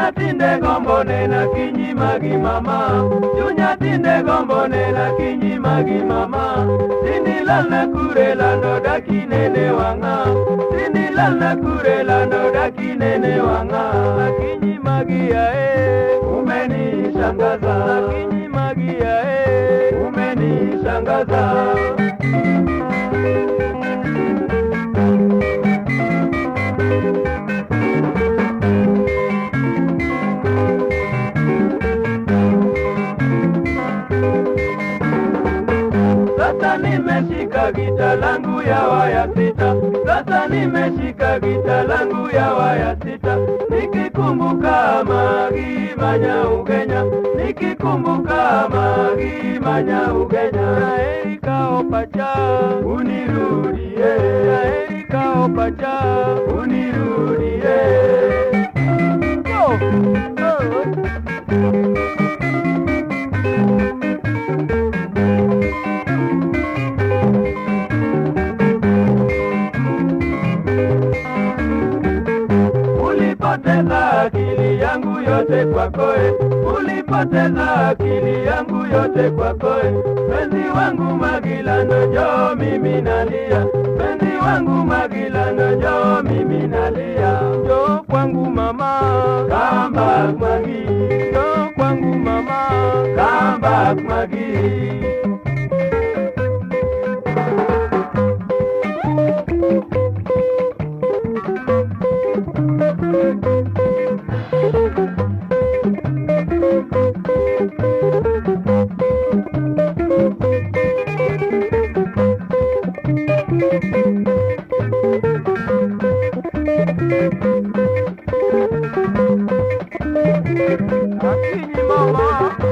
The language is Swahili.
Chunya tinde gombo nena kinyi magi mama Chunya tinde gombo nena kinyi magi mama Tindi lal na kure lando daki nene wanga Tindi lal na kure lando daki nene wanga Kinyi magi ya e Umeni shangaza Kinyi magi ya e Umeni shangaza Sasa nimeshika gita langu ya waya sita, sasa nimeshika gita langu ya waya sita, nikikumbuka magi manya ugenya, nikikumbuka magi manya ugenya. Heri kaopacha unirudie, heri kaopacha unirudie. Oh, oh. Ulipoteza akili yangu yote kwako, e. ulipoteza akili yangu yote kwako, e. penzi wangu Magilano, njoo mimi nalia, penzi wangu Magilano, njoo mimi nalia, njoo kwangu mama, come back Magi, njoo kwangu mama, come back Magi. Akinyi mama